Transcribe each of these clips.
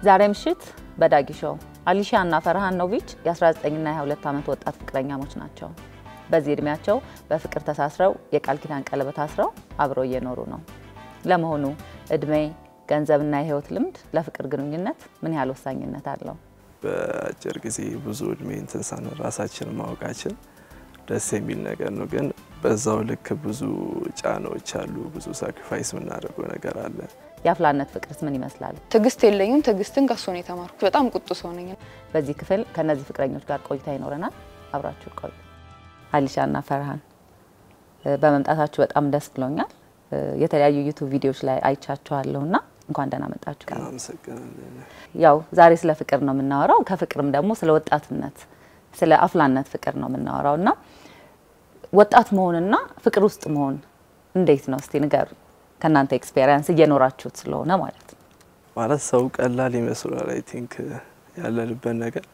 ዛሬ ምሽት በዳጊ ሾው አሊሻ እና ፈርሃን ኖቪች የ19ና የ22 ዓመት ወጣት ፍቅረኛሞች ናቸው። በዚህ እድሜያቸው በፍቅር ተሳስረው የቃል ኪዳን ቀለበት አስረው አብረው እየኖሩ ነው። ለመሆኑ እድሜ፣ ገንዘብና የህይወት ልምድ ለፍቅር ግንኙነት ምን ያህል ወሳኝነት አለው? በአጭር ጊዜ ብዙ እድሜ እንትን ሳንል ራሳችንን ማወቃችን ደስ የሚል ነገር ነው። ግን በዛው ልክ ብዙ ጫናዎች አሉ። ብዙ ሳክሪፋይስ የምናደርገው ነገር አለ። የአፍላነት ፍቅርስ ምን ይመስላል? ትዕግስት የለኝም። ትዕግስትን ከሱ ነው የተማርኩት። በጣም ቁጡ ሰው ነኝ። በዚህ ክፍል ከእነዚህ ፍቅረኞች ጋር ቆይታ ይኖረናል። አብራችሁ ቆዩ። አሊሻ እና ፈርሃን በመምጣታችሁ በጣም ደስ ብሎኛል። የተለያዩ ዩቱብ ቪዲዮዎች ላይ አይቻችኋለሁ እና እንኳን ደህና መጣችሁ። አመሰግናለን። ያው ዛሬ ስለ ፍቅር ነው የምናወራው። ከፍቅርም ደግሞ ስለ ወጣትነት፣ ስለ አፍላነት ፍቅር ነው የምናወራው እና ወጣት መሆንና ፍቅር ውስጥ መሆን እንዴት ነው? እስቲ ንገሩ፣ ከእናንተ ኤክስፔሪንስ እየኖራችሁት ስለሆነ ማለት ነው። ማለት ሰው ቀላል ይመስላል። አይ ቲንክ ያለንበት ነገር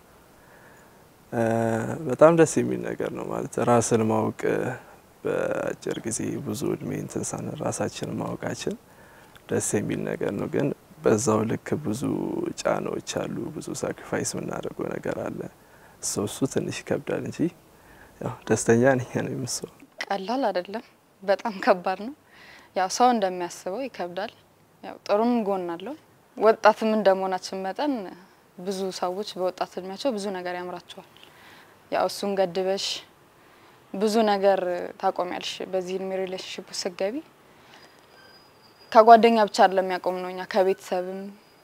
በጣም ደስ የሚል ነገር ነው። ማለት ራስን ማወቅ በአጭር ጊዜ ብዙ እድሜ እንትን ሳንል ራሳችንን ማወቃችን ደስ የሚል ነገር ነው። ግን በዛው ልክ ብዙ ጫናዎች አሉ። ብዙ ሳክሪፋይስ የምናደርገው ነገር አለ። እሱ እሱ ትንሽ ይከብዳል እንጂ ያው ደስተኛ ነኝ ነው የምስለው። ቀላል አይደለም፣ በጣም ከባድ ነው። ያው ሰው እንደሚያስበው ይከብዳል። ያው ጥሩም ጎን አለው። ወጣትም እንደመሆናችን መጠን ብዙ ሰዎች በወጣት እድሜያቸው ብዙ ነገር ያምራቸዋል። ያው እሱን ገድበሽ ብዙ ነገር ታቆሚያለሽ። በዚህ እድሜ ሪሌሽንሽፕ ስትገቢ ከጓደኛ ብቻ አይደለም የሚያቆም ነው። እኛ ከቤተሰብም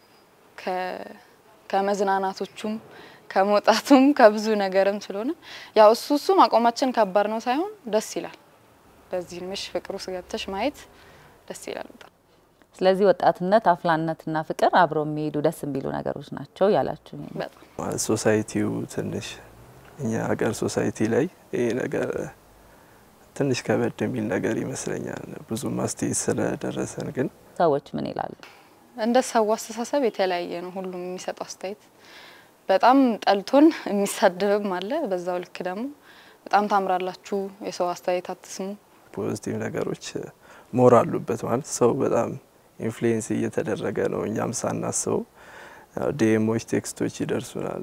ከመዝናናቶቹም ከመውጣቱም ከብዙ ነገርም ስለሆነ ያው እሱ እሱ ማቆማችን ከባድ ነው ሳይሆን ደስ ይላል። በዚህ እድሜሽ ፍቅር ውስጥ ገብተሽ ማየት ደስ ይላል በጣም። ስለዚህ ወጣትነት፣ አፍላነትና ፍቅር አብረው የሚሄዱ ደስ የሚሉ ነገሮች ናቸው ያላችሁ በጣም ማለት ሶሳይቲው ትንሽ እኛ ሀገር ሶሳይቲ ላይ ይሄ ነገር ትንሽ ከበድ የሚል ነገር ይመስለኛል። ብዙ ማስተያየት ስለደረሰን ግን ሰዎች ምን ይላሉ? እንደ ሰው አስተሳሰብ የተለያየ ነው። ሁሉም የሚሰጠው አስተያየት በጣም ጠልቶን የሚሳደብም አለ። በዛው ልክ ደግሞ በጣም ታምራላችሁ፣ የሰው አስተያየት አትስሙ። ፖዚቲቭ ነገሮች ሞር አሉበት። ማለት ሰው በጣም ኢንፍሉዌንስ እየተደረገ ነው። እኛም ሳናስበው ዲኤሞች፣ ቴክስቶች ይደርሱናል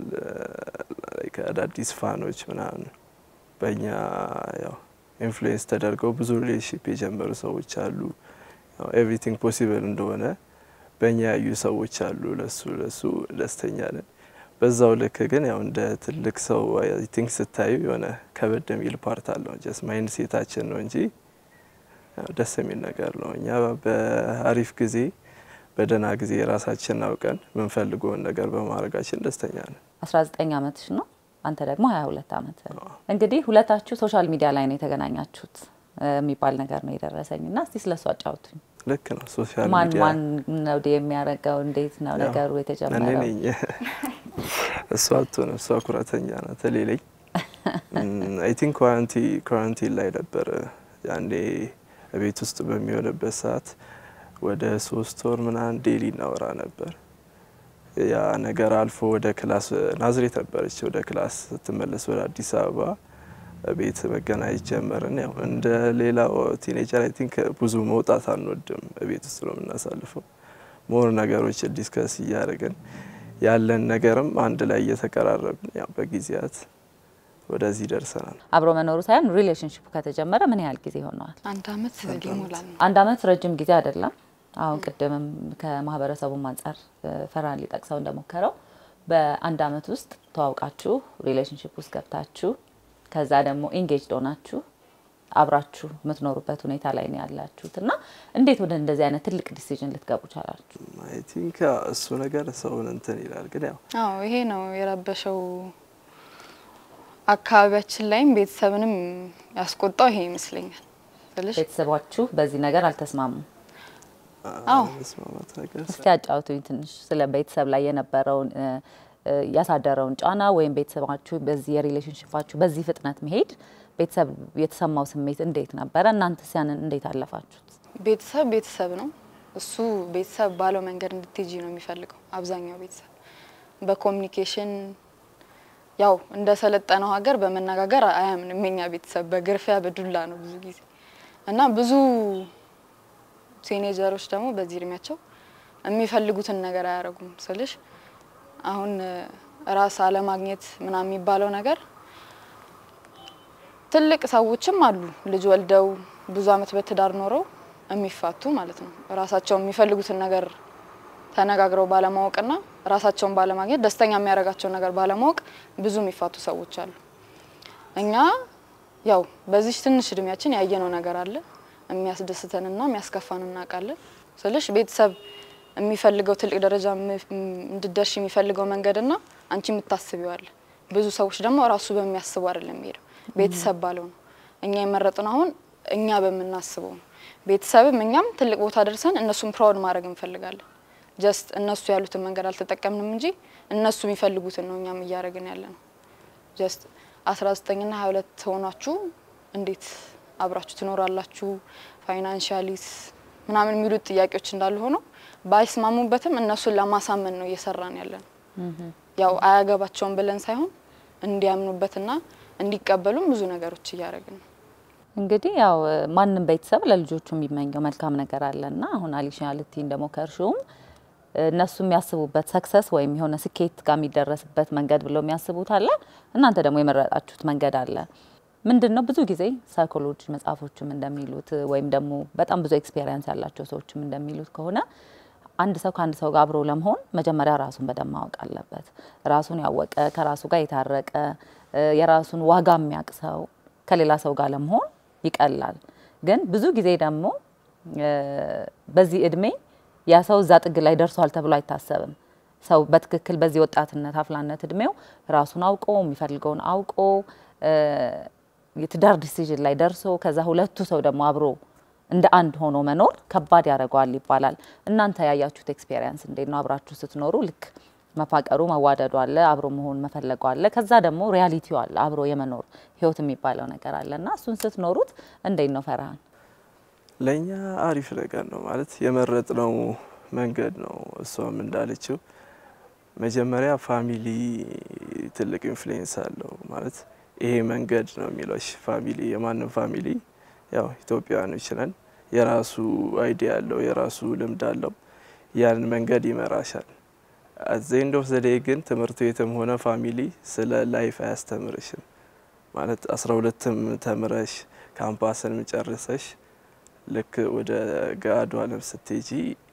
ከአዳዲስ ፋኖች ምናምን በእኛ ያው ኢንፍሉዌንስ ተደርገው ብዙ ሪሌሽንሽፕ የጀመሩ ሰዎች አሉ። ኤቭሪቲንግ ፖሲብል እንደሆነ በእኛ ያዩ ሰዎች አሉ። ለሱ ለሱ ደስተኛ ነን። በዛው ልክ ግን ያው እንደ ትልቅ ሰው አይ ቲንክ ስታዩ የሆነ ከበድ የሚል ፓርት አለው። ጀስት ማይንድ ሴታችን ነው እንጂ ያው ደስ የሚል ነገር ነው። እኛ በአሪፍ ጊዜ በደህና ጊዜ ራሳችን አውቀን የምንፈልገውን ነገር በማድረጋችን ደስተኛ ነን። 19 ዓመትሽ ነው፣ አንተ ደግሞ 22 ዓመት። እንግዲህ ሁለታችሁ ሶሻል ሚዲያ ላይ ነው የተገናኛችሁት የሚባል ነገር ነው የደረሰኝ እና እስቲ ስለሱ አጫውቱኝ። ልክ ነው። ሶሻል ማን ሚዲያ ማን ነው ዲ የሚያደርገው? እንዴት ነው ነገሩ እኔ የተጀመረው? ነኝ። እሷ አትሆንም። እሷ ኩራተኛ ናት። ሌለኝ አይ ቲንክ ኳራንቲ ኳራንቲን ላይ ነበር ያኔ ቤት ውስጥ በሚሆንበት ሰዓት ወደ ሶስት ወር ምናምን ዴሊ እናወራ ነበር። ያ ነገር አልፎ ወደ ክላስ ናዝሬት ነበረች። ወደ ክላስ ስትመለስ ወደ አዲስ አበባ ቤት መገናኘት ጀመርን። ያው እንደ ሌላው ቲኔጀር አይ ቲንክ ብዙ መውጣት አንወድም። ቤት ውስጥ ነው የምናሳልፈው። ሞር ነገሮች ዲስከስ እያደረግን ያለን ነገርም አንድ ላይ እየተቀራረብን ያው በጊዜያት ወደዚህ ደርሰናል። አብሮ መኖሩ ሳይሆን ሪሌሽንሽፑ ከተጀመረ ምን ያህል ጊዜ ሆነዋል? አንድ አመት ሊሞላል ነው። አንድ አመት ረጅም ጊዜ አይደለም። አሁን ቅድምም ከማህበረሰቡም አንጻር ፈርሃን ሊጠቅሰው እንደሞከረው በአንድ አመት ውስጥ ተዋውቃችሁ ሪሌሽንሽፕ ውስጥ ገብታችሁ ከዛ ደግሞ ኢንጌጅ ሆናችሁ አብራችሁ የምትኖሩበት ሁኔታ ላይ ነው ያላችሁት እና እንዴት ወደ እንደዚህ አይነት ትልቅ ዲሲዥን ልትገቡ ቻላችሁ? አይ ቲንክ እሱ ነገር ሰውን እንትን ይላል። ግን ያው አዎ ይሄ ነው የረበሸው። አካባቢያችን ላይም ቤተሰብንም ያስቆጣው ይሄ ይመስለኛል ስልሽ ቤተሰባችሁ በዚህ ነገር አልተስማሙም? አዎ መስማማት ነገር እስቲ አጫውቱኝ ትንሽ ስለ ቤተሰብ ላይ የነበረውን እ፣ እ፣ ያሳደረውን ጫና ወይም ቤተሰባችሁ በዚህ የሪሌሽንሽፓችሁ በዚህ ፍጥነት መሄድ ቤተሰብ የተሰማው ስሜት እንዴት ነበረ? እናንተስ ያንን እንዴት አለፋችሁት? ቤተሰብ ቤተሰብ ነው። እሱ ቤተሰብ ባለው መንገድ እንድትሄጂ ነው የሚፈልገው። አብዛኛው ቤተሰብ በኮሚኒኬሽን ያው እንደ ሰለጠነው ሀገር በመነጋገር አያምንም። የኛ ቤተሰብ በግርፊያ በዱላ ነው ብዙ ጊዜ እና ብዙ ቲኔጀሮች ደግሞ በዚህ እድሜያቸው የሚፈልጉትን ነገር አያደርጉም ስልሽ አሁን ራስ አለማግኘት ምናምን የሚባለው ነገር ትልቅ ሰዎችም አሉ ልጅ ወልደው ብዙ አመት በትዳር ኖረው የሚፋቱ ማለት ነው። ራሳቸው የሚፈልጉትን ነገር ተነጋግረው ባለማወቅና ራሳቸውን ባለማግኘት ደስተኛ የሚያደርጋቸውን ነገር ባለማወቅ ብዙ የሚፋቱ ሰዎች አሉ። እኛ ያው በዚህ ትንሽ እድሜያችን ያየነው ነገር አለ። የሚያስደስተንና የሚያስከፋን እናውቃለን። ስልሽ ቤተሰብ የሚፈልገው ትልቅ ደረጃ እንድደርሽ የሚፈልገው መንገድና አንቺ የምታስቢው አለ። ብዙ ሰዎች ደግሞ ራሱ በሚያስቡ አይደለም የሚሄደው ቤተሰብ ባለው ነው። እኛ የመረጥነው አሁን እኛ በምናስበው ነው። ቤተሰብም እኛም ትልቅ ቦታ ደርሰን እነሱን ፕራውድ ማድረግ እንፈልጋለን። ጀስት እነሱ ያሉትን መንገድ አልተጠቀምንም እንጂ እነሱ የሚፈልጉትን ነው እኛም እያደረግን ያለ ነው። ጀስት አስራ ዘጠኝና ሀያ ሁለት ሆናችሁ እንዴት አብራችሁ ትኖራላችሁ ፋይናንሻሊስ ምናምን የሚሉት ጥያቄዎች እንዳሉ ሆነው ባይስማሙበትም እነሱን ለማሳመን ነው እየሰራን ያለ ነው። ያው አያገባቸውም ብለን ሳይሆን እንዲያምኑበትና እንዲቀበሉም ብዙ ነገሮች እያደረግን ነው። እንግዲህ ያው ማንም ቤተሰብ ለልጆቹ የሚመኘው መልካም ነገር አለና አሁን አሊሻ ልቲ እንደሞከርሽውም እነሱ የሚያስቡበት ሰክሰስ ወይም የሆነ ስኬት ጋር የሚደረስበት መንገድ ብለው የሚያስቡት አለ። እናንተ ደግሞ የመረጣችሁት መንገድ አለ። ምንድን ነው ብዙ ጊዜ ሳይኮሎጂ መጽሐፎችም እንደሚሉት ወይም ደግሞ በጣም ብዙ ኤክስፔሪንስ ያላቸው ሰዎችም እንደሚሉት ከሆነ አንድ ሰው ከአንድ ሰው ጋር አብሮ ለመሆን መጀመሪያ ራሱን በደንብ ማወቅ አለበት። ራሱን ያወቀ ከራሱ ጋር የታረቀ የራሱን ዋጋ የሚያውቅ ሰው ከሌላ ሰው ጋር ለመሆን ይቀላል። ግን ብዙ ጊዜ ደግሞ በዚህ እድሜ ያ ሰው እዛ ጥግ ላይ ደርሷል ተብሎ አይታሰብም። ሰው በትክክል በዚህ ወጣትነት አፍላነት እድሜው ራሱን አውቆ የሚፈልገውን አውቆ የትዳር ዲሲዥን ላይ ደርሶ ከዛ ሁለቱ ሰው ደግሞ አብሮ እንደ አንድ ሆኖ መኖር ከባድ ያደርገዋል ይባላል። እናንተ ያያችሁት ኤክስፔሪንስ እንዴት ነው? አብራችሁ ስትኖሩ ልክ መፋቀሩ መዋደዱ አለ፣ አብሮ መሆን መፈለጉ አለ። ከዛ ደግሞ ሪያሊቲው አለ፣ አብሮ የመኖር ህይወት የሚባለው ነገር አለ እና እሱን ስትኖሩት እንዴት ነው ፈርሃን? ለእኛ አሪፍ ነገር ነው ማለት የመረጥነው መንገድ ነው። እሷም እንዳለችው መጀመሪያ ፋሚሊ ትልቅ ኢንፍሉዌንስ አለው ማለት ይሄ መንገድ ነው የሚለው ፋሚሊ የማንም ፋሚሊ ያው ኢትዮጵያውያኖች ነን። የራሱ አይዲያ አለው፣ የራሱ ልምድ አለው። ያን መንገድ ይመራሻል። አዘንድ ኦፍ ዘዴ ግን ትምህርት ቤትም ሆነ ፋሚሊ ስለ ላይፍ አያስተምርሽም። ማለት አስራ ሁለትም ተምረሽ ካምፓስን ጨርሰሽ ልክ ወደ ገሃዱ ዓለም ስትሄጂ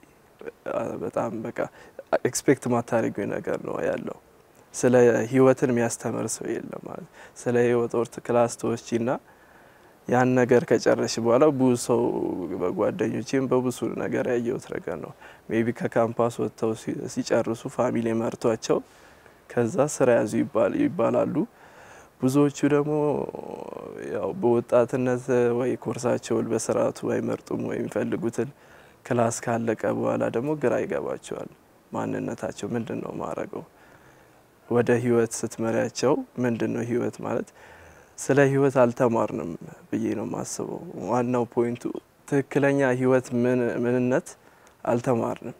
በጣም በቃ ኤክስፔክት ማታደርጊው ነገር ነው ያለው። ስለ ህይወትን የሚያስተምር ሰው የለም ማለት ስለ ህይወት ኦርት ክላስ ተወስጂና ያን ነገር ከጨረሽ በኋላ ብዙ ሰው በጓደኞችም በብዙ ነገር ያየሁት ነገር ነው። ሜቢ ከካምፓስ ወጥተው ሲጨርሱ ፋሚሊ መርቷቸው ከዛ ስራ ያዙ ይባላሉ። ብዙዎቹ ደግሞ ያው በወጣትነት ወይ ኮርሳቸውን በስርዓቱ አይመርጡም ወይ የሚፈልጉትን ክላስ ካለቀ በኋላ ደግሞ ግራ ይገባቸዋል። ማንነታቸው ምንድን ነው ማረገው? ወደ ህይወት ስትመሪያቸው ምንድን ነው ህይወት ማለት ስለ ህይወት አልተማርንም ብዬ ነው የማስበው። ዋናው ፖይንቱ ትክክለኛ ህይወት ምንነት አልተማርንም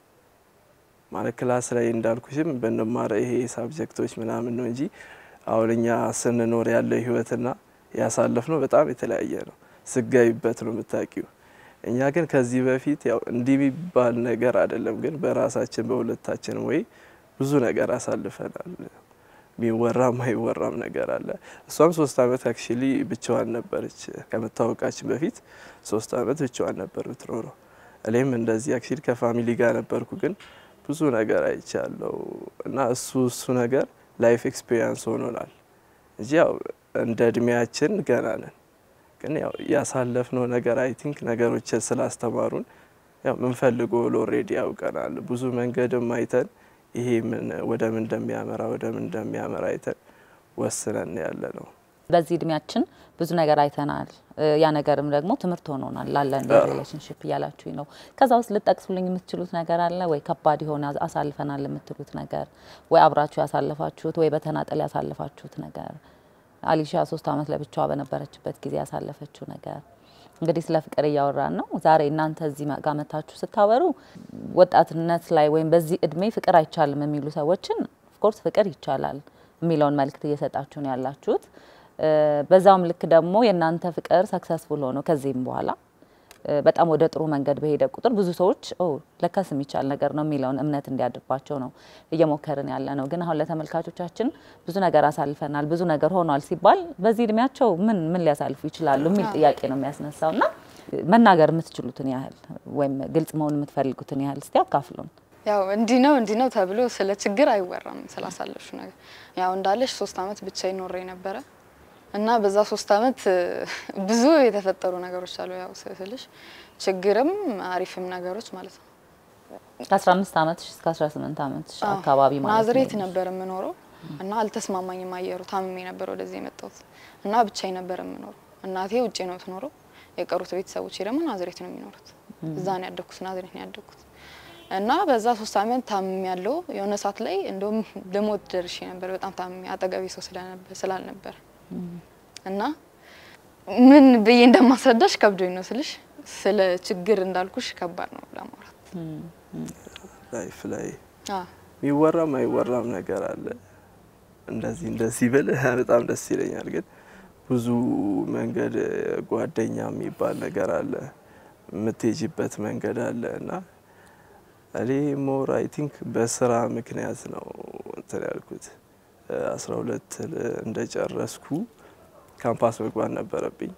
ማለት ክላስ ላይ እንዳልኩሽም ብንማረ ይሄ ሳብጀክቶች ምናምን ነው እንጂ አሁን እኛ ስንኖር ያለው ህይወትና ያሳለፍ ነው በጣም የተለያየ ነው። ስጋይበት ነው የምታውቂው። እኛ ግን ከዚህ በፊት ያው እንዲህ የሚባል ነገር አይደለም፣ ግን በራሳችን በሁለታችን ወይ ብዙ ነገር አሳልፈናል። የሚወራም አይወራም ነገር አለ። እሷም ሶስት አመት አክቹሊ ብቻዋን ነበረች ከመታወቃችን በፊት ሶስት አመት ብቻዋን ነበር ብትኖረው። እኔም እንደዚህ አክቹሊ ከፋሚሊ ጋር ነበርኩ፣ ግን ብዙ ነገር አይቻለው እና እሱ እሱ ነገር ላይፍ ኤክስፒሪየንስ ሆኖናል እንጂ ያው እንደ እድሜያችን ገና ነን። ግን ያው ያሳለፍነው ነገር አይ ቲንክ ነገሮችን ስላስተማሩን ያው ምንፈልገው ኦልሬዲ ያውቀናል። ብዙ መንገድም አይተን ይሄ ምን ወደ ምን እንደሚያመራ ወደ ምን እንደሚያመራ አይተን ወስነን ያለ ነው። በዚህ እድሜያችን ብዙ ነገር አይተናል። ያ ነገርም ደግሞ ትምህርት ሆኖናል ላለን ሪሌሽንሽፕ እያላችሁኝ ነው። ከዛ ውስጥ ልጠቅሱልኝ የምትችሉት ነገር አለ ወይ? ከባድ የሆነ አሳልፈናል የምትሉት ነገር ወይ አብራችሁ ያሳለፋችሁት ወይ በተናጠል ያሳለፋችሁት ነገር? አሊሻ ሶስት አመት ለብቻዋ በነበረችበት ጊዜ ያሳለፈችው ነገር እንግዲህ ስለ ፍቅር እያወራን ነው። ዛሬ እናንተ እዚህ ጋር መታችሁ ስታወሩ ወጣትነት ላይ ወይም በዚህ እድሜ ፍቅር አይቻልም የሚሉ ሰዎችን ኦፍኮርስ ፍቅር ይቻላል የሚለውን መልእክት እየሰጣችሁ ነው ያላችሁት። በዛውም ልክ ደግሞ የእናንተ ፍቅር ሰክሰስፉል ሆኖ ከዚህም በኋላ በጣም ወደ ጥሩ መንገድ በሄደ ቁጥር ብዙ ሰዎች ኦ ለካስ የሚቻል ነገር ነው የሚለውን እምነት እንዲያድርባቸው ነው እየሞከርን ያለ ነው። ግን አሁን ለተመልካቾቻችን ብዙ ነገር አሳልፈናል፣ ብዙ ነገር ሆኗል ሲባል በዚህ እድሜያቸው ምን ምን ሊያሳልፉ ይችላሉ የሚል ጥያቄ ነው የሚያስነሳው እና መናገር የምትችሉትን ያህል ወይም ግልጽ መሆን የምትፈልጉትን ያህል እስቲ አካፍሉን። ያው እንዲህ ነው እንዲህ ነው ተብሎ ስለ ችግር አይወራም። ስላሳለፍሽ ነገር ያው እንዳለሽ ሶስት አመት ብቻዬን ኖሬ ነበረ እና በዛ ሶስት አመት ብዙ የተፈጠሩ ነገሮች አሉ። ያው ስልሽ ችግርም አሪፍም ነገሮች ማለት ነው። ከ15 ዓመትሽ እስከ 18 ዓመትሽ አካባቢ ማለት ነው። ናዝሬት ነበር የምኖረው እና አልተስማማኝም አየሩ። ታምሜ ነበር ወደዚህ የመጣሁት እና ብቻዬን ነበር የምኖረው። እናቴ ውጪ ነው ትኖረው፣ የቀሩት ቤተሰቦቼ ደግሞ ናዝሬት ነው የሚኖሩት። እዛ ነው ያደግኩት፣ ናዝሬት ነው ያደግኩት እና በዛ ሶስት አመት ታምሜ ያለው የሆነ ሰዓት ላይ እንደውም ለሞት ደርሼ ነበር። በጣም ታምሜ አጠገቤ ሰው ስላልነበር እና ምን ብዬ እንደማስረዳሽ ከብዶኝ ነው ስልሽ፣ ስለ ችግር እንዳልኩሽ ከባድ ነው ለማውራት። ላይፍ ላይ አዎ የሚወራም አይወራም ነገር አለ። እንደዚህ እንደዚህ ብል በጣም ደስ ይለኛል። ግን ብዙ መንገድ ጓደኛ የሚባል ነገር አለ፣ የምትሄጂበት መንገድ አለ እና እኔ ሞር አይ ቲንክ በስራ ምክንያት ነው እንትን ያልኩት። አስራ ሁለት እንደጨረስኩ ካምፓስ መግባት ነበረብኝ።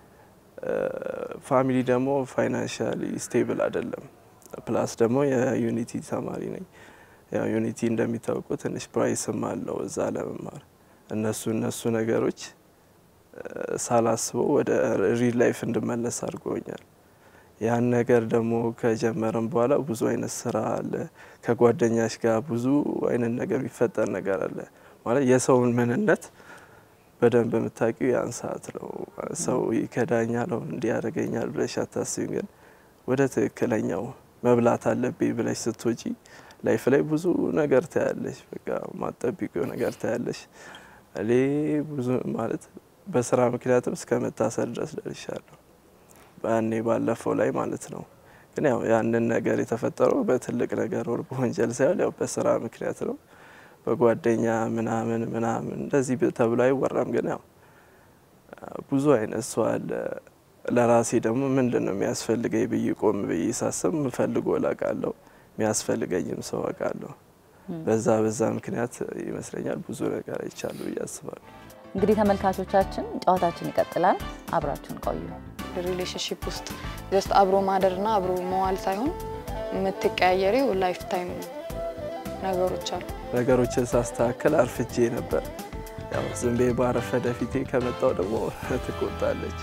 ፋሚሊ ደግሞ ፋይናንሻሊ ስቴብል አይደለም። ፕላስ ደግሞ የዩኒቲ ተማሪ ነኝ። ያው ዩኒቲ እንደሚታወቁ ትንሽ ፕራይስም አለው እዛ ለመማር እነሱ እነሱ ነገሮች ሳላስበው ወደ ሪል ላይፍ እንድመለስ አድርጎኛል። ያን ነገር ደግሞ ከጀመረም በኋላ ብዙ አይነት ስራ አለ። ከጓደኛሽ ጋር ብዙ አይነት ነገር የሚፈጠር ነገር አለ። ማለት የሰውን ምንነት በደንብ የምታውቂው ያን ሰዓት ነው። ሰው ይከዳኛል፣ እንዲህ ያደርገኛል ብለሽ አታስቢም። ግን ወደ ትክክለኛው መብላት አለብኝ ብለሽ ስትወጪ ላይፍ ላይ ብዙ ነገር ታያለሽ። በቃ ማጠቢቀው ነገር ታያለሽ። እኔ ብዙ ማለት በስራ ምክንያትም እስከ መታሰር ድረስ ደርሻለሁ። በያኔ ባለፈው ላይ ማለት ነው። ግን ያው ያንን ነገር የተፈጠረው በትልቅ ነገር ወር በወንጀል ሳይሆን ያው በስራ ምክንያት ነው። በጓደኛ ምናምን ምናምን እንደዚህ ተብሎ አይወራም። ግን ያው ብዙ አይነት ሰው አለ። ለራሴ ደግሞ ምንድን ነው የሚያስፈልገኝ ብዬ ቆም ብዬ ሳስብ ምፈልጎ ላቃለሁ የሚያስፈልገኝም ሰው አውቃለሁ። በዛ በዛ ምክንያት ይመስለኛል ብዙ ነገር አይቻሉ ብዬ አስባለሁ። እንግዲህ ተመልካቾቻችን ጨዋታችን ይቀጥላል። አብራችሁን ቆዩ። ሪሌሽንሽፕ ውስጥ ጀስት አብሮ ማደርና አብሮ መዋል ሳይሆን የምትቀያየሪው ላይፍ ታይም ነገሮች አሉ። ነገሮችን ሳስተካከል አርፍጄ ነበር። ያው ዝም ብዬ ባረፈደ ፊቴ ከመጣው ደግሞ ትቆጣለች።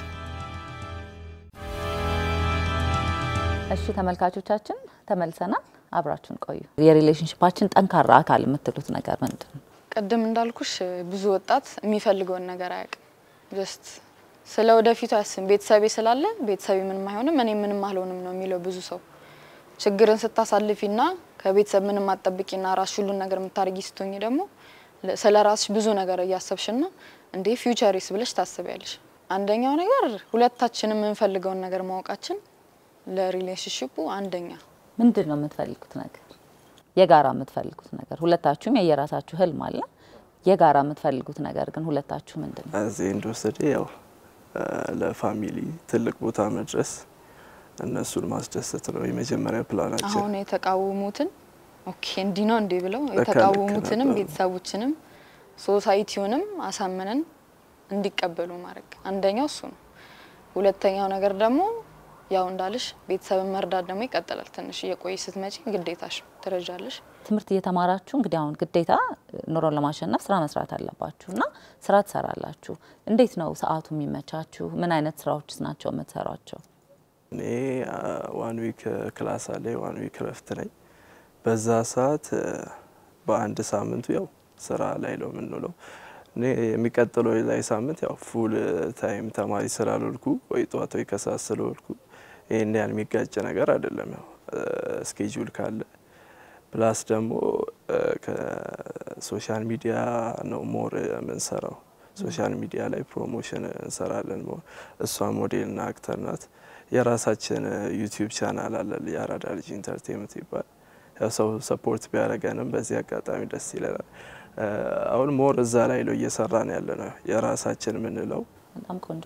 እሺ ተመልካቾቻችን ተመልሰናል። አብራችሁን ቆዩ። የሪሌሽንሽፓችን ጠንካራ አካል የምትሉት ነገር ምንድን ነው? ቅድም እንዳልኩሽ ብዙ ወጣት የሚፈልገውን ነገር አያውቅም። ጀስት ስለ ወደፊቱ አያስብም። ቤተሰቤ ስላለ ቤተሰቤ ምንም አይሆንም እኔ ምንም አልሆንም ነው የሚለው ብዙ ሰው። ችግርን ስታሳልፊና ከቤተሰብ ምንም አትጠብቂና ራስሽ ሁሉን ነገር የምታደርጊ ስትሆኝ ደግሞ ስለ ራስሽ ብዙ ነገር እያሰብሽና እንዴ ፊውቸሪስ ብለሽ ታስቢያለሽ። አንደኛው ነገር ሁለታችንም የምንፈልገውን ነገር ማወቃችን ለሪሌሽንሽፑ አንደኛ ምንድን ነው የምትፈልጉት ነገር? የጋራ የምትፈልጉት ነገር ሁለታችሁም የየራሳችሁ ህልም አለ። የጋራ የምትፈልጉት ነገር ግን ሁለታችሁ ምንድን ነው? እዚህ እንደወሰደ ያው ለፋሚሊ ትልቅ ቦታ መድረስ እነሱን ማስደሰት ነው የመጀመሪያ ፕላናችን። አሁን የተቃወሙትን ኦኬ እንዲህ ነው እንዲህ ብለው ልክ የተቃወሙትንም ነበሩ። ቤተሰቦችንም ሶሳይቲውንም አሳምነን እንዲቀበሉ ማድረግ አንደኛው እሱ ነው። ሁለተኛው ነገር ደግሞ ያው እንዳልሽ ቤተሰብን መርዳት ደግሞ ይቀጥላል። ትንሽ እየቆየ ስትመጪ ግዴታሽ ትረጃለሽ። ትምህርት እየተማራችሁ እንግዲህ አሁን ግዴታ ኑሮን ለማሸነፍ ስራ መስራት አለባችሁ እና ስራ ትሰራላችሁ። እንዴት ነው ሰዓቱ የሚመቻችሁ? ምን አይነት ስራዎችስ ናቸው የምትሰሯቸው? እኔ ዋን ዊክ ክላስ አለ፣ ዋን ዊክ ረፍት ነኝ። በዛ ሰዓት አ፣ በአንድ ሳምንቱ ያው ስራ ላይ ነው የምንውለው። እኔ የሚቀጥለው ላይ ሳምንት ያው ፉል ታይም ተማሪ ስላልሆንኩ ወይ ጠዋት ወይ ከሰዓት ስለሆንኩ ይህን ያህል የሚጋጭ ነገር አይደለም። ያው ስኬጁል ካለ ፕላስ ደግሞ አ፣ ከሶሻል ሚዲያ ነው ሞር የምንሰራው። ሶሻል ሚዲያ ላይ ፕሮሞሽን እንሰራለን። ሞር እሷ ሞዴልና አክተር ናት። የራሳችን ዩቲዩብ ቻናል አለ የአራዳ ልጅ ኢንተርቴንመንት ይባል። ያው ሰው ሰፖርት ቢያደርገንም በዚህ አጋጣሚ ደስ ይለናል። አ፣ አሁን ሞር እዛ ላይ ነው እየሰራን ያለ ነው የራሳችን የምንለው በጣም ቆንጆ ነው።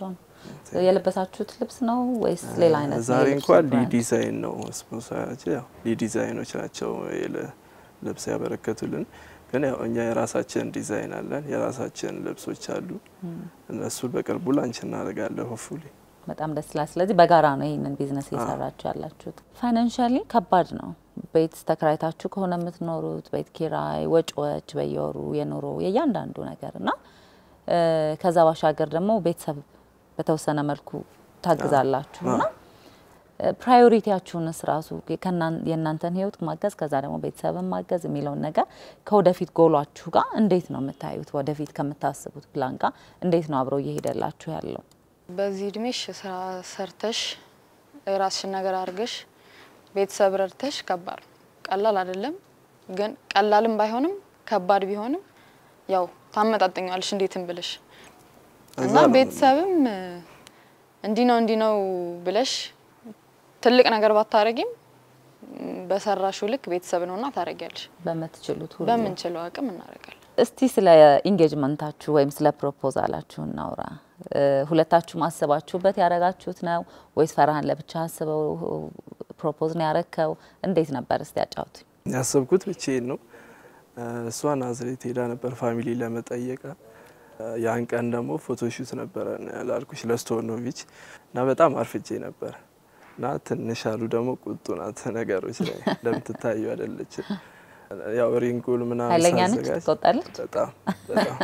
የለበሳችሁት ልብስ ነው ወይስ ሌላ አይነት ነው ዛሬ የልብሱ እንኳን ብራንድ? ሊዲዛይን ነው ስፖንሰራችን። ያው ሊዲዛይኖች ናቸው የለ- ልብስ ያበረከቱልን። ግን ያው እኛ የራሳችን ዲዛይን አለን፣ የራሳችን ልብሶች አሉ። እነሱን በቅርቡ ላንች እናደርጋለን ሆፉሊ በጣም ደስ ይላል። ስለዚህ በጋራ ነው ይህንን ቢዝነስ እየሰራችሁ ያላችሁት። ፋይናንሻሊ ከባድ ነው። ቤት ተከራይታችሁ ከሆነ የምትኖሩት ቤት ኪራይ፣ ወጪዎች፣ በየወሩ የኑሮ የእያንዳንዱ ነገር እና እ፣ ከዛ ባሻገር ደግሞ ቤተሰብ በተወሰነ መልኩ ታግዛላችሁ እና ፕራዮሪቲያችሁንስ ራሱ ከእናን- የእናንተን ህይወት ማገዝ ከዛ ደግሞ ቤተሰብን ማገዝ የሚለውን ነገር ከወደፊት ጎሏችሁ ጋር እንዴት ነው የምታዩት? ወደፊት ከምታስቡት ፕላን ጋር እንዴት ነው አብረው እየሄደላችሁ ያለው? በዚህ እድሜሽ ስራ ሰርተሽ የራስሽን ነገር አድርገሽ ቤተሰብ ረድተሽ ከባድ ነው። ቀላል አይደለም፣ ግን ቀላልም ባይሆንም ከባድ ቢሆንም ያው ታመጣጠኘዋለሽ እንዴትም ብለሽ እዛ እና ነው ቤተሰብም እ፣ እንዲህ ነው እንዲህ ነው ብለሽ ትልቅ ነገር ባታረጊም ም፣ በሰራሽው ልክ ቤተሰብ ነውና ታረጊያለሽ። በምትችሉት ሁሉ በምንችለው አቅም እናደርጋለን። እስቲ ስለ ኢንጌጅመንታችሁ ወይም ስለ ፕሮፖዛላችሁ እናውራ። እ፣ ሁለታችሁ ማስባችሁበት ያደረጋችሁት ነው ወይስ ፈርሃን ለብቻ አስበው ፕሮፖዝ ነው ያረከው? እንዴት ነበር? እስቲ ያጫውቱኝ። ያሰብኩት ብቻዬን ነው። እሷ ናዝሬት ሄዳ ነበር ፋሚሊ ለመጠየቅ። ያን ቀን ደግሞ ፎቶሹት ነበረ ላልኩሽ ለስቶኖቪች እና በጣም አርፍጄ ነበር እና ትንሽ አሉ ደግሞ ቁጡ ናት ነገሮች ላይ እንደምትታዩ አይደለች። ያው ሪንጉል ምናምን ኃይለኛ ነች፣ ሳዘጋጅ ትቆጣለች። በጣም በጣም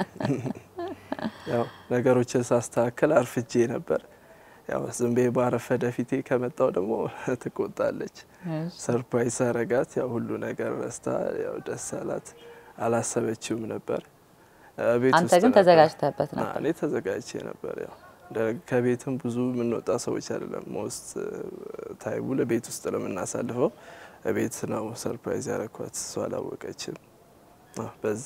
ያው ነገሮችን ሳስተካከል አርፍጄ ነበር። ያው ዝም ብዬ ባረፈደ ፊቴ ከመጣው ደግሞ ትቆጣለች። ሰርፕራይዝ አረጋት። ያው ሁሉ ነገር ረስታ ያው ደስ አላት። አላሰበችውም ነበር። ቤት አንተ ውስጥ ግን ነበር። ተዘጋጅተህበት አዎ፣ ነበር? እኔ ተዘጋጅቼ ነበር። ያው እንደ- ከቤትም ብዙ የምንወጣ ሰዎች አይደለም። ሞስት ታይሙ ለቤት ውስጥ ለምናሳልፈው ቤት ነው ሰርፕራይዝ ያረኳት። እሷ አላወቀችም። አዎ፣ በዛ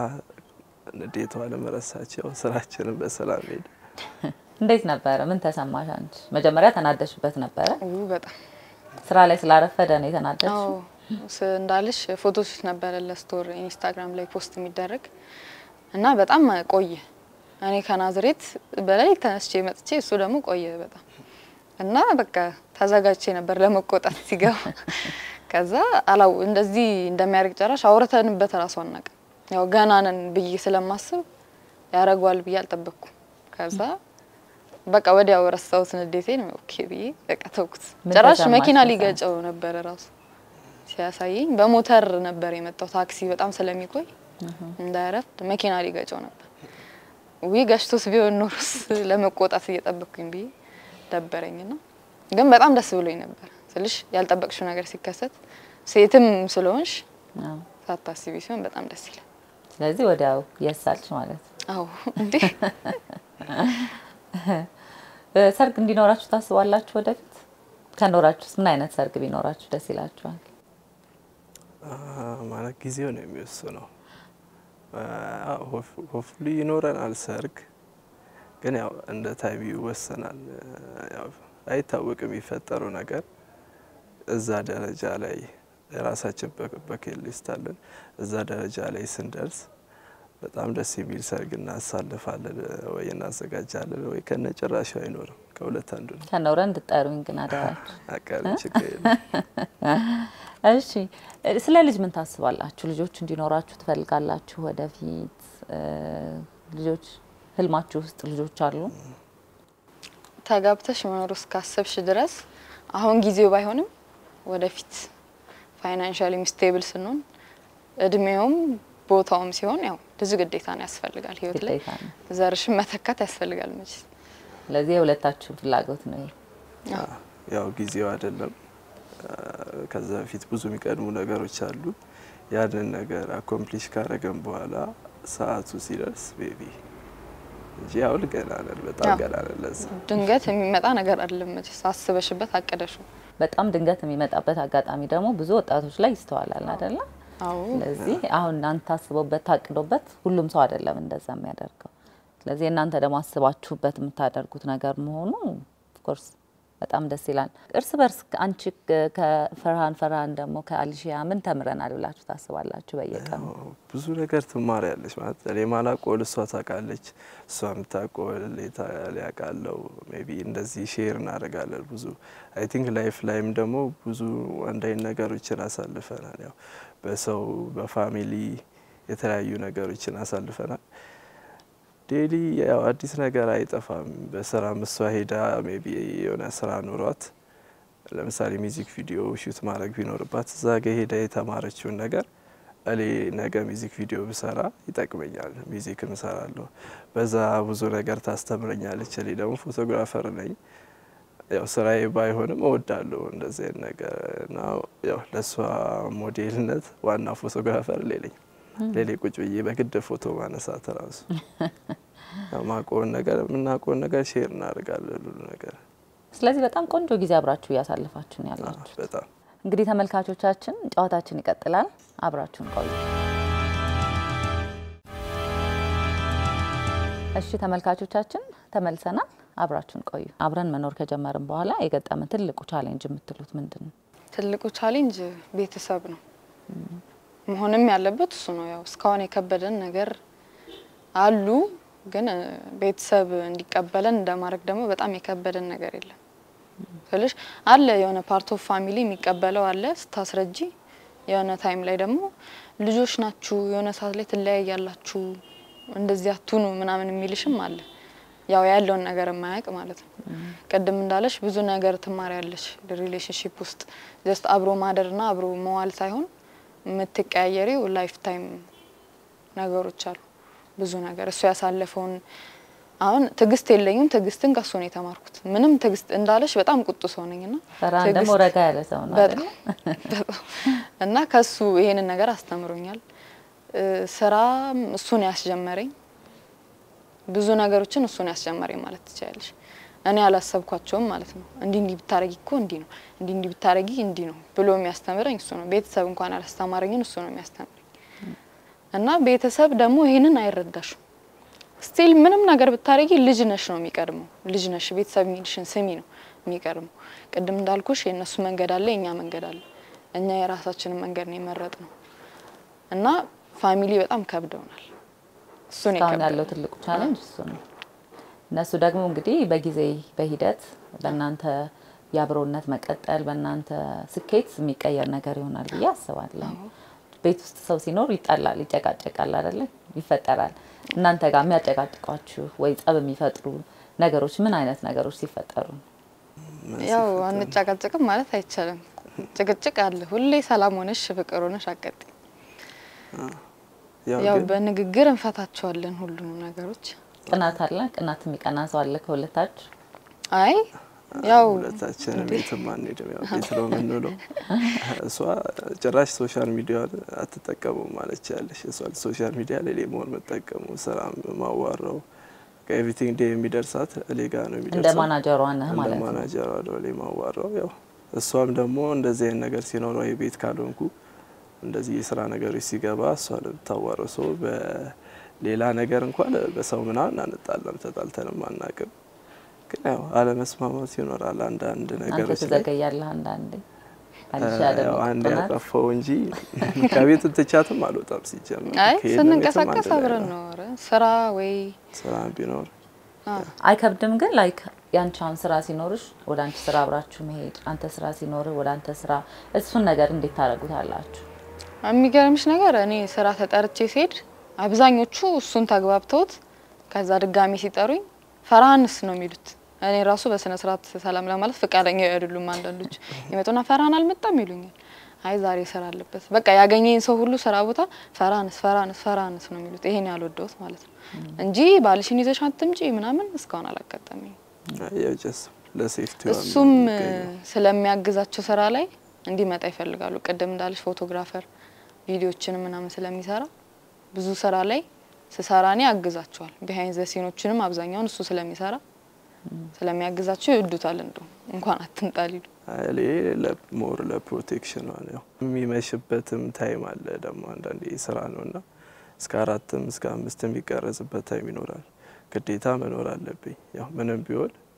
ንዴቷ ለመረሳች ያው ስራችንን በሰላም ሄደ። እንዴት ነበረ? ምን ተሰማሽ አንቺ? መጀመሪያ ተናደሽበት ነበረ? ው በጣም ስራ ላይ ስላረፈደ ነው የተናደድሽው? አዎ ስ- እንዳልሽ ፎቶዎች ነበረ ለስቶር ኢንስታግራም ላይ ፖስት የሚደረግ እና በጣም ቆየ። እኔ ከናዝሬት በላይ ተነስቼ መጥቼ እሱ ደግሞ ቆየ በጣም እና በቃ ተዘጋጅቼ ነበር ለመቆጣት ሲገባ። ከዛ አላው እንደዚህ እንደሚያደርግ ጨራሽ አውርተንበት ራሱ አናውቅም። ያው ገና ነን ብዬ ስለማስብ ያደርገዋል ብዬ አልጠበቅኩም። ከዛ በቃ ወዲያው ረሳሁት ንዴቴን። ኦኬ ብዬ በቃ ተውኩት። ምን ጭራሽ ተሰማሽ መኪና በሰዓቱ? ሊገጨው ነበረ ራሱ ሲያሳየኝ በሞተር ነበር የመጣው። ታክሲ በጣም ስለሚቆይ እንዳያረፍድ መኪና ሊገጨው ነበር። ዊ ገጭቶስ ቢሆን ኖሮስ ለመቆጣት እየጠበቅኩኝ ብዬ ደበረኝና ግን በጣም ደስ ብሎኝ ነበር ስልሽ ያልጠበቅሽው ነገር ሲከሰት ሴትም ስለሆንሽ አዎ። ሳታስቢ ሲሆን በጣም ደስ ይላል። ስለዚህ ወዲያው የሳልች ማለት ነው። አዎ እንዴ እ፣ ሰርግ እንዲኖራችሁ ታስባላችሁ ወደፊት? ከኖራችሁስ ምን አይነት ሰርግ ቢኖራችሁ ደስ ይላችኋል? አ፣ ማለት ጊዜው ነው የሚወስነው። ሆፍሊ ይኖረናል ሰርግ፣ ግን ያው እንደ ታይም ይወሰናል። ያው አይታወቅም የሚፈጠረው ነገር። እዛ ደረጃ ላይ የራሳችን በኬት ሊስት አለን። እዛ ደረጃ ላይ ስንደርስ በጣም ደስ የሚል ሰርግ እናሳልፋለን፣ ወይ እናዘጋጃለን፣ ወይ ከነጭራሹ አይኖርም። ከሁለት አንዱ ነው። ከኖረ እንድጠሩኝ ግን አደራችሁ። አቃል ችግር የለም። እሺ እ፣ ስለ ልጅ ምን ታስባላችሁ? ልጆች እንዲኖራችሁ ትፈልጋላችሁ ወደፊት? እ፣ ልጆች ህልማችሁ ውስጥ ልጆች አሉ? ተጋብተሽ መኖር እስካሰብሽ ድረስ አሁን ጊዜው ባይሆንም ወደፊት ፋይናንሻሊ ስቴብል ስንሆን እድሜውም ቦታውም ሲሆን ያው ልጅ ግዴታ ነው ያስፈልጋል። ህይወት ላይ ግዴታ ነው። ዘርሽን መተካት ያስፈልጋል መቼ ስለዚህ የሁለታችሁ ፍላጎት ነው ይሄ። ያው ጊዜው አይደለም። ከዛ በፊት ብዙ የሚቀድሙ ነገሮች አሉ። ያንን ነገር አኮምፕሊሽ ካረገን በኋላ ሰዓቱ ሲደርስ ቤቢ እንጂ አሁን ገና ነን፣ በጣም ያው ገና ነን። ለዛ ድንገት የሚመጣ ነገር አይደለም መቼ አስበሽበት አቅደሽው። በጣም ድንገት የሚመጣበት አጋጣሚ ደግሞ ብዙ ወጣቶች ላይ ይስተዋላል አይደለ? አዎ ስለዚህ አሁን እናንተ ታስቦበት ታቅዶበት ሁሉም ሰው አይደለም እንደዛ የሚያደርገው። ስለዚህ እናንተ ደግሞ አስባችሁበት የምታደርጉት ነገር መሆኑ ኦፍኮርስ በጣም ደስ ይላል። እርስ በርስ አንቺ ከፈርሃን ፈርሃን ደግሞ ከአሊሺያ ምን ተምረናል ብላችሁ ታስባላችሁ? በየቀኑ ብዙ ነገር ትማሪያለች ማለት እኔ ማላውቀውን እሷ ታውቃለች፣ እሷ የምታውቀውን ሊያውቃለው ሜይ ቢ እንደዚህ ሼር እናደርጋለን። ብዙ አይ ቲንክ ላይፍ ላይም ደግሞ ብዙ አንድ አይነት ነገሮችን አሳልፈናል። ያው በሰው በፋሚሊ የተለያዩ ነገሮችን አሳልፈናል። ዴሊ ያው አዲስ ነገር አይጠፋም። በስራ እሷ ሄዳ ሜይ ቢ የሆነ ስራ ኑሯት ለምሳሌ ሚዚክ ቪዲዮ ሹት ማድረግ ቢኖርባት እዛ ጋ ሄዳ የተማረችውን ነገር እኔ ነገ ሚዚክ ቪዲዮ ብሰራ ይጠቅመኛል። ሚዚክም እሰራለሁ፣ በዛ ብዙ ነገር ታስተምረኛለች። እኔ ደግሞ ፎቶግራፈር ነኝ። ያው ስራዬ ባይሆንም እወዳለሁ እንደዚህ አይነት ነገር እና ያው ለእሷ ሞዴልነት ዋና ፎቶግራፈር ሌለኝ ሌሌ ቁጭ ብዬ በግድ ፎቶ ማነሳት ራሱ ማቆን ነገር የምናውቀውን ነገር ሼር እናደርጋለን ሁሉ ነገር። ስለዚህ በጣም ቆንጆ ጊዜ አብራችሁ እያሳለፋችሁ ነው ያላችሁ። በጣም እንግዲህ ተመልካቾቻችን ጨዋታችን ይቀጥላል። አብራችሁን ቆዩ። እሺ ተመልካቾቻችን ተመልሰናል። አብራችሁን ቆዩ። አብረን መኖር ከጀመርን በኋላ የገጠመን ትልቁ ቻሌንጅ የምትሉት ምንድን ነው? ትልቁ ቻሌንጅ ቤተሰብ ነው መሆንም ያለበት እሱ ነው። ያው እስካሁን የከበደን ነገር አሉ፣ ግን ቤተሰብ እንዲቀበለን እንደማድረግ ደግሞ በጣም የከበደን ነገር የለም ስልሽ አለ የሆነ ፓርት ኦፍ ፋሚሊ የሚቀበለው አለ ስታስረጂ፣ የሆነ ታይም ላይ ደግሞ ልጆች ናችሁ፣ የሆነ ሰዓት ላይ ትለያያላችሁ፣ እንደዚህ አትሁኑ ምናምን የሚልሽም አለ። ያው ያለውን ነገር የማያውቅ ማለት ነው። ቅድም እንዳለሽ ብዙ ነገር ትማሪያለሽ ሪሌሽንሽፕ ውስጥ ጀስት አብሮ ማደርና አብሮ መዋል ሳይሆን የምትቀያየሪው ላይፍ ታይም ነገሮች አሉ። ብዙ ነገር እሱ ያሳለፈውን አሁን ትዕግስት የለኝም። ትዕግስትን ከሱ ነው የተማርኩት። ምንም ትዕግስት እንዳለሽ በጣም ቁጡ ሰው ነኝና ፈርሃን ደግሞ ረጋ ያለ ሰው ነው አይደል? እና ከሱ ይሄንን ነገር አስተምሮኛል። ስራ እሱን ያስጀመረኝ ብዙ ነገሮችን እሱን ያስጀመረኝ ማለት ትችላለሽ። እኔ አላሰብኳቸውም ማለት ነው። እንዲህ እንዲህ ብታረጊ እኮ እንዲህ ነው፣ እንዲህ እንዲህ ብታረጊ እንዲህ ነው ብሎ የሚያስተምረኝ እሱ ነው። ቤተሰብ እንኳን አላስተማረኝን እሱ ነው የሚያስተምረኝ። እና ቤተሰብ ደግሞ ይሄንን አይረዳሽም። ስቲል ምንም ነገር ብታረጊ ልጅ ነሽ ነው የሚቀድመው። ልጅ ነሽ፣ ቤተሰብ የሚልሽን ስሚ ነው የሚቀድመው። ቅድም እንዳልኩሽ የእነሱ መንገድ አለ፣ የእኛ መንገድ አለ። እኛ የራሳችንን መንገድ ነው የመረጥ ነው እና ፋሚሊ በጣም ከብደውናል። እሱን እስካሁን ያለው ትልቁ ቻሌንጅ እሱ ነው። እነሱ ደግሞ እንግዲህ በጊዜ በሂደት በእናንተ የአብሮነት መቀጠል በእናንተ ስኬት የሚቀየር ነገር ይሆናል ብዬ አስባለሁ። ቤት ውስጥ ሰው ሲኖር ይጣላል፣ ይጨቃጨቃል፣ አይደለ? ይፈጠራል። እናንተ ጋር የሚያጨቃጭቋችሁ ወይ ጸብ የሚፈጥሩ ነገሮች ምን አይነት ነገሮች ሲፈጠሩ ነው? ያው አንጨቃጨቅም ማለት አይቻልም። ጭቅጭቅ አለ። ሁሌ ሰላም ሆነሽ ፍቅር ሆነሽ አቀጥ ያው በንግግር እንፈታቸዋለን ሁሉንም ነገሮች። ቅናት አለ? ቅናት የሚቀና ሰው አለ ከሁለታችሁ? አይ ያው ሁለታችንም ቤትም አንሄድም። ያው ቤት ነው የምንውለው። እሷ ጭራሽ ሶሻል ሚዲያ አትጠቀሙም ማለት ያለሽ። እሷ ሶሻል ሚዲያ ላይ መሆን መጠቀሙ ስራ ማዋራው ኤቭሪቲንግ ዴይ የሚደርሳት እኔ ጋ ነው እንደ የሚደርሰው። ማናጀሯ ነህ እንደ ማለት ነው። ማናጀሯ ነው እኔ ማዋራው። ያው እሷም ደግሞ እንደዚህ አይነት ነገር ሲኖረው የቤት ካልሆንኩ እንደዚህ የስራ ነገሮች ሲገባ እሷ ነው የምታዋራው። ሰው በሌላ ነገር እንኳን በሰው ምናምን አንጣላም፣ ተጣልተንም አናቅም። ግን ያው አለመስማማት ይኖራል አንዳንድ አንተ ነገሮች ላይ ትዘገያለህ አንዳንዴ። አልሻ ደግሞ ያው አንድ ቅናት ያጠፋው እንጂ ከቤት ትቻትም አልወጣም። ሲጀምር አይ ከሄድን ቤትም ስንንቀሳቀስ አንድ ላይ አብረን ነው። ነው ኧረ ስራ ወይ ስራ ቢኖር አይከብድም ግን ላይክ ያንቺ አሁን ስራ ሲኖርሽ ወደ አንቺ ስራ አብራችሁ መሄድ፣ አንተ ስራ ሲኖርህ ወደ አንተ ስራ፣ እሱን ነገር እንዴት ታደርጉታላችሁ? የሚገርምሽ ነገር እኔ ስራ ተጠርቼ ሲሄድ አብዛኞቹ እሱን ተግባብተውት ከዛ ድጋሚ ሲጠሩኝ ፈርሃንስ ነው የሚሉት። እኔ ራሱ በስነ ስርዓት ሰላም ለማለት ፈቃደኛ አይደሉም። አንዳንዶች ይመጡና ፈርሃን አልመጣም ይሉኛል። አይ ዛሬ ስራ አለበት። በቃ ያገኘኝ ሰው ሁሉ ስራ ቦታ ፈርሃንስ ፈርሃንስ ፈርሃንስ ነው የሚሉት። ይሄን ያልወደውት ማለት ነው እንጂ ባልሽን ይዘሽ አትምጪ ምናምን እስካሁን አላጋጠመኝ። ያው ጀስት ለሴፍቲ እሱም ስለሚያግዛቸው ስራ ላይ እንዲመጣ ይፈልጋሉ። ቅድም እንዳለች ፎቶግራፈር ቪዲዮችን ምናምን ስለሚሰራ ብዙ ስራ ላይ ስሰራ እኔ ያግዛቸዋል። ቢሃይንድ ዘ ሲኖችንም አብዛኛውን እሱ ስለሚሰራ ስለሚያግዛቸው ይወዱታል። እንደው እንኳን አትምጣ ሊሉ ሞር ለፕሮቴክሽን ነው። የሚመሽበትም ታይም አለ ደግሞ አንዳንዴ ስራ ነው እና እስከ አራትም እስከ አምስትም የሚቀረጽበት ታይም ይኖራል። ግዴታ መኖር አለብኝ። ያው ምንም ቢሆን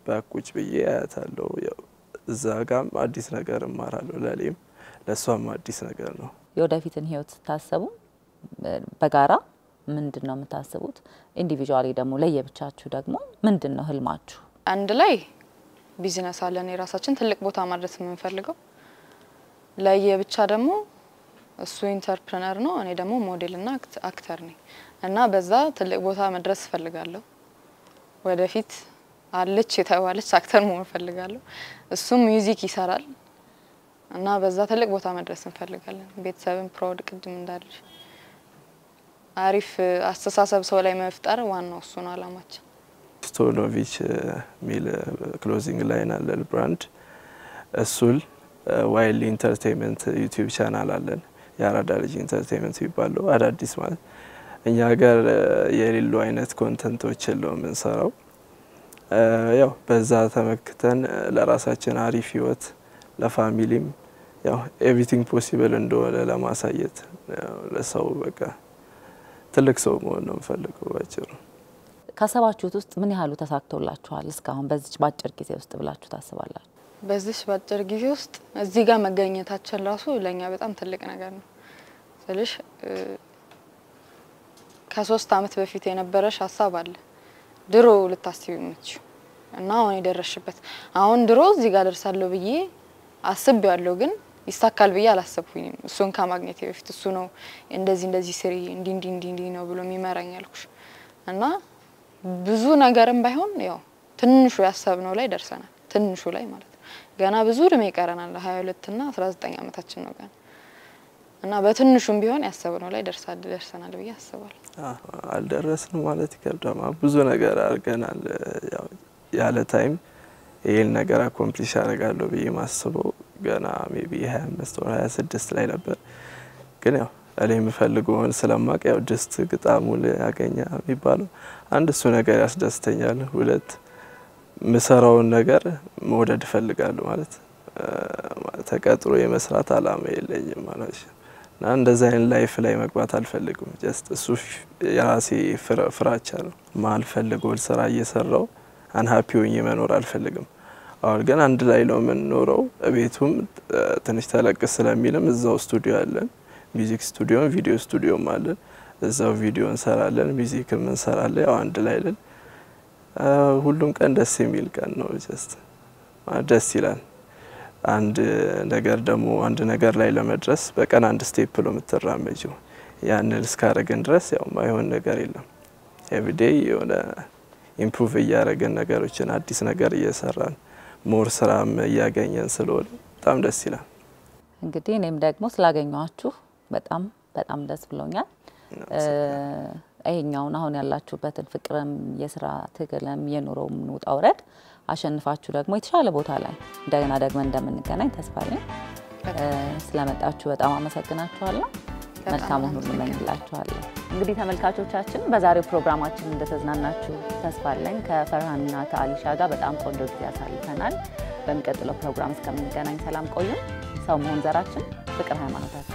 በቁጭ ብዬ አያታለሁ። ያው እዛ ጋም አዲስ ነገር እማራለሁ። ለእኔም ለእሷም አዲስ ነገር ነው። የወደፊትን ህይወት ስታስቡ በጋራ ምንድን ነው የምታስቡት? ኢንዲቪጁዋሊ ደግሞ ለየብቻችሁ ደግሞ ምንድን ነው ህልማችሁ? አንድ ላይ ቢዝነስ አለን የራሳችን ትልቅ ቦታ ማድረስ የምንፈልገው። ለየብቻ ደግሞ እሱ ኢንተርፕረነር ነው፣ እኔ ደግሞ ሞዴልና አክተር ነኝ እና በዛ ትልቅ ቦታ መድረስ እፈልጋለሁ። ወደፊት አለች የተባለች አክተር መሆን እፈልጋለሁ። እሱም ሚውዚክ ይሰራል እና በዛ ትልቅ ቦታ መድረስ እንፈልጋለን። ቤተሰብን ፕራውድ ቅድም እንዳለች አሪፍ አስተሳሰብ ሰው ላይ መፍጠር ዋናው እሱ ነው አላማችን። ስቶኖቪች የሚል ክሎዚንግ ላይን አለን ብራንድ እሱል ዋይል ኢንተርቴንመንት ዩቲዩብ ቻናል አለን። የአራዳ ልጅ ኢንተርቴንመንት የሚባለው አዳዲስ ማለት እኛ ሀገር የሌሉ አይነት ኮንተንቶችን ነው የምንሰራው። ያው በዛ ተመክተን ለራሳችን አሪፍ ህይወት ለፋሚሊም ያው ኤቭሪቲንግ ፖሲብል እንደሆነ ለማሳየት ለሰው በቃ ትልቅ ሰው መሆን ነው የምፈልገው ባጭሩ። ካሰባችሁት ውስጥ ምን ያህሉ ተሳክቶላችኋል እስካሁን በዚች በአጭር ጊዜ ውስጥ ብላችሁ ታስባላችሁ? በዚህ በአጭር ጊዜ ውስጥ እዚህ ጋር መገኘታችን ራሱ ለእኛ በጣም ትልቅ ነገር ነው ስልሽ ከሶስት አመት በፊት የነበረሽ ሀሳብ አለ ድሮ ልታስቢ የምትችው እና አሁን የደረሽበት አሁን ድሮ እዚህ ጋር ደርሳለሁ ብዬ አስብ ያለው ግን ይሳካል ብዬ አላሰብኩኝም። እሱን ከማግኘቴ በፊት እሱ ነው እንደዚህ እንደዚህ ስሪ እንዲ እንዲ እንዲ እንዲ ነው ብሎ የሚመራኝ ያልኩሽ እና ብዙ ነገርም ባይሆን ያው ትንሹ ያሰብነው ላይ ደርሰናል። ትንሹ ላይ ማለት ነው። ገና ብዙ እድሜ ይቀረናል። ሀያ ሁለት ና አስራ ዘጠኝ አመታችን ነው ገና እና በትንሹም ቢሆን ያሰብነው ላይ ደርሰናል ብዬ አስባለሁ። አልደረስን ማለት ይከብዳማ። ብዙ ነገር አድርገናል። ያለ ታይም ይህን ነገር አኮምፕሊሽ አደርጋለሁ ብዬ ማስበው ገና ሜቢ ሀያ አምስት ወር ሀያ ስድስት ላይ ነበር። ግን ያው እኔ የምፈልገውን ስለማቅ ያው ድስት ግጣሙ ያገኘ የሚባለው አንድ እሱ ነገር ያስደስተኛል። ሁለት ምሰራውን ነገር መውደድ እፈልጋለሁ ማለት ተቀጥሮ የመስራት አላማ የለኝም ማለት እና እንደዚህ አይነት ላይፍ ላይ መግባት አልፈልግም። ጀስት እሱ የራሴ ፍራቻ ነው። ማልፈልገው ስራ እየሰራው አንሀፒ ሆኜ መኖር አልፈልግም። አሁን ግን አንድ ላይ ነው የምንኖረው። ቤቱም ትንሽ ተለቅ ስለሚልም እዛው ስቱዲዮ አለን። ሚዚክ ስቱዲዮም ቪዲዮ ስቱዲዮም አለን። እዛው ቪዲዮ እንሰራለን፣ ሚዚክም እንሰራለን። ያው አንድ ላይ ለን ሁሉም ቀን ደስ የሚል ቀን ነው። ጀስት ደስ ይላል። አንድ ነገር ደግሞ አንድ ነገር ላይ ለመድረስ በቀን አንድ ስቴፕ ነው የምትራመጂው። ያንን እስካደረግን ድረስ ያው ማይሆን ነገር የለም። ኤቭሪዴይ የሆነ ኢምፕሩቭ እያደረግን ነገሮችን አዲስ ነገር እየሰራን ሞር ስራም እያገኘን ስለሆነ በጣም ደስ ይላል። እንግዲህ እኔም ደግሞ ስላገኘኋችሁ በጣም በጣም ደስ ብሎኛል። ይሄኛውን አሁን ያላችሁበትን ፍቅርም የስራ ትግልም የኑሮም ውጣ ውረድ አሸንፋችሁ ደግሞ የተሻለ ቦታ ላይ እንደገና ደግመን እንደምንገናኝ ተስፋ አለኝ። ስለመጣችሁ በጣም አመሰግናችኋለሁ። መልካሙን ሁሉ እመኝላችኋለሁ። እንግዲህ ተመልካቾቻችን በዛሬው ፕሮግራማችን እንደተዝናናችሁ ተስፋ አለኝ። ከፈርሃንና ከአሊሻ ጋር በጣም ቆንጆ ጊዜ ያሳልፈናል። በሚቀጥለው ፕሮግራም እስከምንገናኝ ሰላም ቆዩ። ሰው መሆን ዘራችን፣ ፍቅር ሃይማኖታችን